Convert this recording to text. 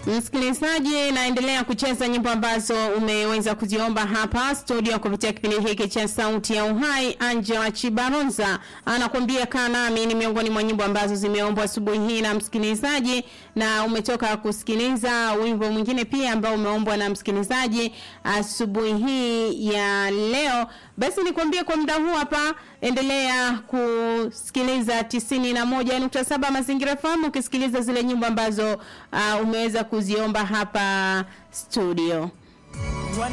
Msikilizaji, naendelea kucheza nyimbo ambazo umeweza kuziomba hapa studio kupitia kipindi hiki cha Sauti ya Uhai. Angela Chibaronza anakuambia kaa nami, ni miongoni mwa nyimbo ambazo zimeombwa asubuhi hii na msikilizaji, na umetoka kusikiliza wimbo mwingine pia ambao umeombwa na msikilizaji asubuhi hii ya leo. Basi nikwambie kwa muda huu hapa, endelea kusikiliza 91.7 Mazingira FM ukisikiliza zile nyimbo ambazo uh, umeweza kuziomba hapa studio.